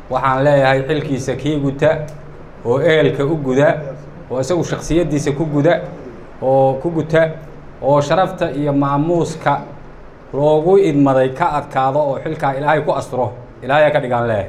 waxaan leeyahay xilkiisa kii guta oo ehelka u guda oo isagu shaksiyaddiisa ku guda oo ku guta oo sharafta iyo maamuuska loogu idmaday ka adkaado oo xilkaa ilaahay ku asturo ilaahay ka dhigaan leeyahay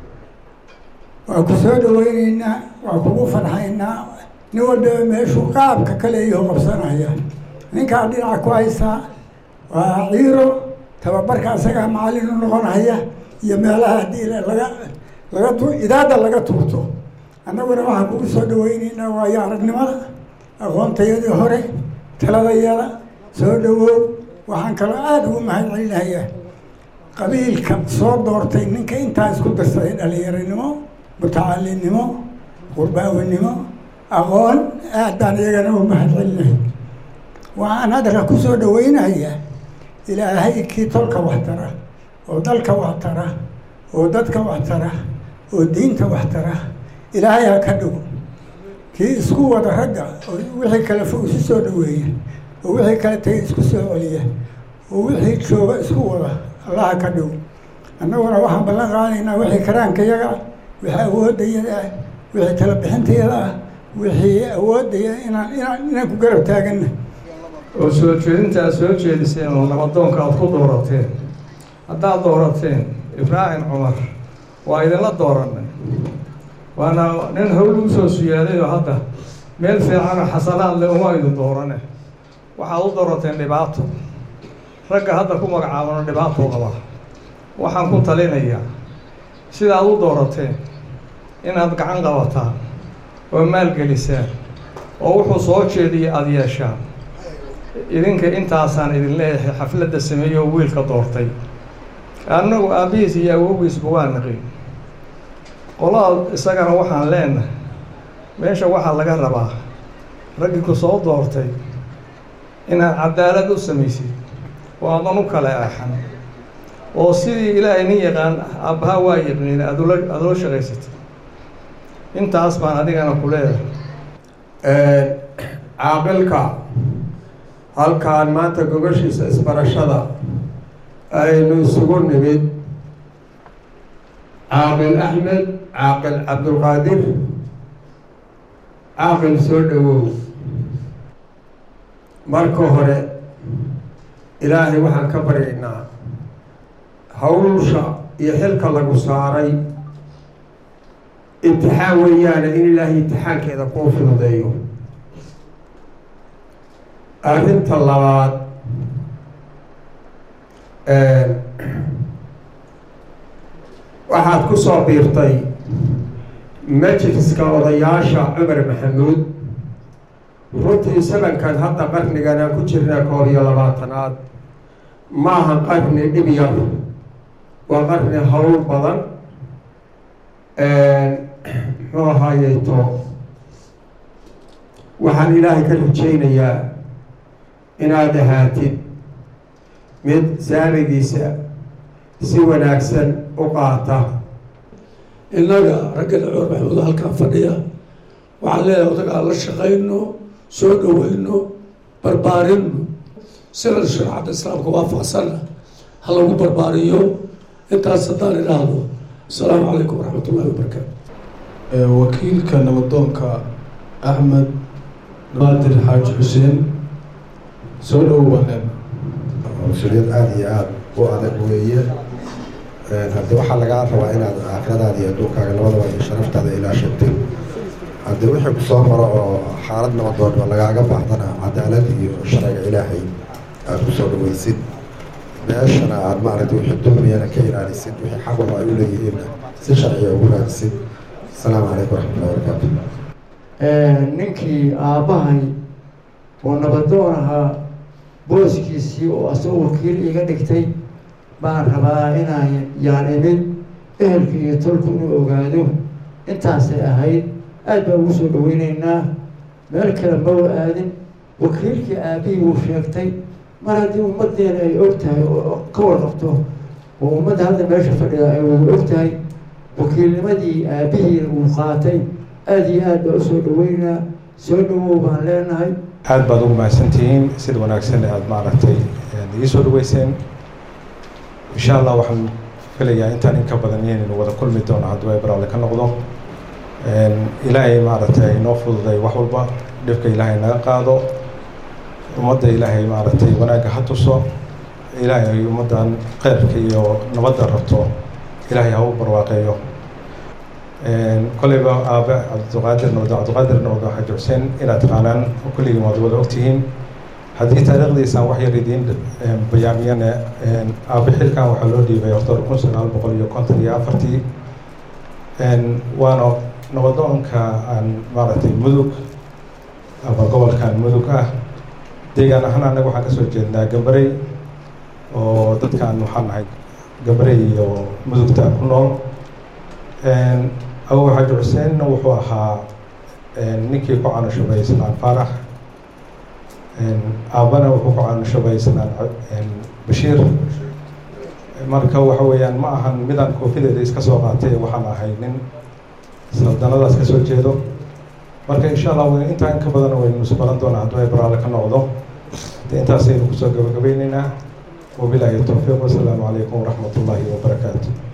waa ku soo dhaweyneynaa waa kugu farxaynaa nin walbaba meeshuu qaabka kale iyo qabsanaya ninkaa dhinaca ku haysaa waa ciiro tababarka isagaa macallin u noqonaya iyo meelaha haddii laga laga tu idaada laga tuurto annaguna waxaan kugu soo dhaweyneynaa waayo aragnimada aqoontayadii hore taladayada soo dhawow waxaan kaloo aada ugu mahad celinayaa qabiilka soo doortay ninka intaa isku darsaday dhalinyaronimo mutacalinimo qurbaawinimo aqoon aad baan iyagana u mahad celinahay waxaan hadalka ku soo dhaweynayaa ilaahay kii tolka wax tara oo dalka wax tara oo dadka wax tara oo diinta wax tara ilaahay ha ka dhigo kii isku wada ragga oo wixii kale fog isu soo dhaweeya oo wixii kale tagay isku soo celiya oo wixii jooga isku wada allaha ka dhigo annaguna waxaan ballan qaadaynaa wixii karaankayaga ah wixii awooddayada ah wixii talabixintayada ah wixii awooddaya inaan inaan inaan ku garab taagana oo soo jeedinta aad soo jeediseen oo nabadoonka aad ku doorateen haddaad doorateen ibraahim cumar waa idinla dooranay waana nin hawl u soo siyaaday oo hadda meel fiicanoo xasanaad le uma idin doorane waxaad u doorateen dhibaato ragga hadda ku magacaabano dhibaatou qabaa waxaan ku talinayaa sidaad u doorateen inaad gacan qabataan oo maalgelisaan oo wuxuu soo jeediya aada yeeshaan idinka intaasaan idin leeyahay xafladda sameeye oo wiilka doortay annagu aabbihiis iyo awowgiisba waa naqin qolada isagana waxaan leenahay meesha waxaa laga rabaa raggii ku soo doortay inaad cadaalad u samaysid oo aadan u kale aaxan oo sidii ilaahay nin yaqaan aabbaha waa yaqniin adula aada ula shaqaysatay intaas baan adigana ku leedahay caaqilka halkaan maanta gogashiisa isbarashada aynu isugu nimid caaqil axmed caaqil cabdulqaadir caaqil soo dhawow marka hore ilaahay waxaan ka baryaynaa hawsha iyo xilka lagu saaray imtixaan weeyaane in ilaahay imtixaankeeda kuu fududeeyo arrinta labaad waxaad ku soo biirtay majliska odayaasha cumar maxamuud runtii sabankan hadda qarnigan aan ku jirnaa koob iyo labaatanaad maaha qarni dhib yar waa qarni hawl badan muxuu ahaayeeto waxaan ilaahay ka rajaynayaa inaad ahaatid mid saamigiisa si wanaagsan u qaata innaga raggan cumar maxamuud halkaan fadhiya waxaan leeyahay odagaa la shaqayno soo dhaweyno barbaarino sida shareecadda islaamka waafaqsanna ha lagu barbaariyo intaas haddaan idhaahdo asalaamu calaykum waraxmat ullahi wabarakaatu wakiilka nabadoonka axmed naadir xaaji xuseen soo dhowo baneen mas-uuliyad aada iyo aada u adag weeye haddii waxaa lagaa rabaa inaad aakhiradaada iyo adduunkaaga labadaba iyo sharaftaada ilaashatid haddii wixii kusoo maro oo xaalad nabadoon lagaaga baahdana cadaalad iyo sharciga ilaahay aada kusoo dhaweysid meeshana aada maaragtay wixii dulmiyana ka ilaalisid wixii xaqoba ay u leeyihiinna si sharciga ugu raadisid asalaamu calaykum waraxmatullahi wabarakaatu ninkii aabbahay oo nabadoon ahaa booskiisii oo asagoo wakiil iga dhigtay baan rabaa inaan yaan imid ehelka iyo tolku inuu ogaado intaasay ahayd aad baan ugu soo dhaweyneynaa meel kale ma u aadin wakiilkii aabihii wuu sheegtay mar haddii ummaddeena ay og tahay oo ka warqabto oo ummadda hadda meesha fadhida ay wada og tahay wakiilnimadii aabihiina uu qaatay aada iyo aad baa usoo dhaweynaa soo dhawow baan leenahay aad baad ugu mahadsantihiin sida wanaagsan aada maaragtay ii soo dhaweyseen insha allah waxaan filayaa intaan in ka badan inaynu wada kulmi doono hadduu ay baraale ka noqdo ilaahay maaragtay inoo fududay wax walba dhibka ilaahay naga qaado ummadda ilaahay maaragtay wanaagga ha tuso ilaahay ummaddan kheyrka iyo nabadda rabto ilaahay ha u barwaaqeeyo koleyba aabe cabdiqaadir nowda cabdiqaadir nowda xaji xuseen inaad taqaanaan kulligii waad wada ogtihiin haddii taariikhdiisaan wax yar idiin bayaamiyane aabe xilkan waxaa loo dhiibay october kun sagaal boqol iyo konton iyo afartii waana nabadoonka aan maaragtay mudug ama gobolkan mudug ah deegaan ahaan annaga waxaan kasoo jeednaa gambarey oo dadkaan waxaan nahay gambarey iyo mudugta ku nool awow xaji xuseenna wuxuu ahaa ninkii ku canashubay islaan faarax aabana wuxuu ku canashubay islaan bashiir marka waxa weeyaan ma ahan midaan koofideeda iska soo qaatay waxaan ahay nin saldanadaas ka soo jeedo marka insha allah intaa in ka badan waynu is baran doonaa hadduu ay baraale ka noqdo de intaasaynu kusoo gabagabeyneynaa wabilaahi towfiiq wasalaamu calaykum waraxmat ullaahi wabarakaatu